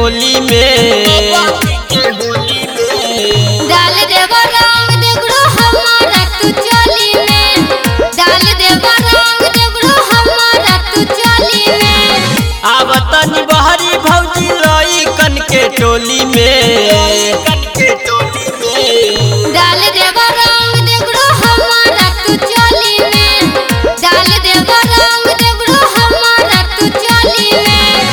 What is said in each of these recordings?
होली में डाल देव रंग देगड़ो हमारा तू चली में डाल देव रंग देगड़ो हमारा तू चली में आवतनी बहरी भौजी लई कन के टोली में डाल देव रंग देगड़ो हमारा तू चली में डाल देव रंग देगड़ो हमारा तू चली में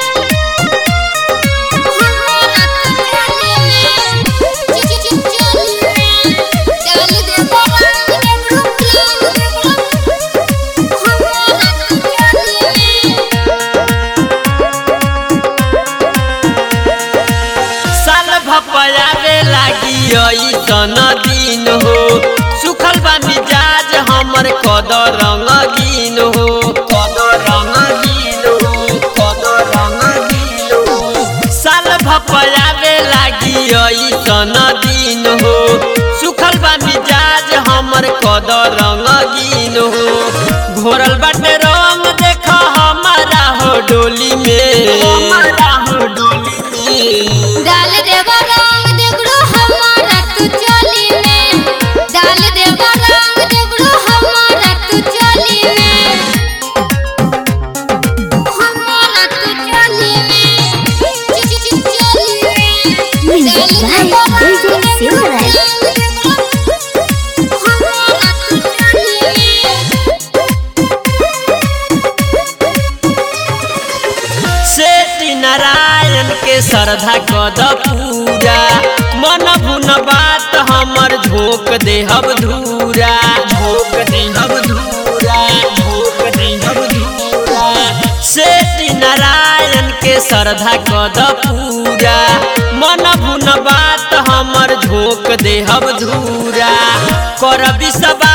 हमारा तू चली में चली में डाल देव रंग देगड़ो हमारा तू चली में साल भपयावे लागी ऐसन दिन हो सुखल बा मिजाज हमर कद रंगीन हो कद रंगीन हो कद रंगीन हो साल भपयावे लागी ऐसन दिन हो सुखल बा मिजाज हमर कद रंगीन हो घोरल बाटे रंग देख हमारा हो डोली में हमारा हो डोली में डाल देव रंग देगड़ो हमारा तू चली में डाल देव रंग देगड़ो हमारा तू चली में हमारा तू चली में चली में Music by DJ Silverlight. हमारा तू चली में सेठी नारायण के श्रद्धा कद पूरा मन भुन बात हमर झोंक देहब धूरा झोंक देहब धूरा झोंक देहब धूरा सेठी नारायण के श्रद्धा कद पूरा मन भुन बात हमर झोंक देहब धूरा कर विश्वास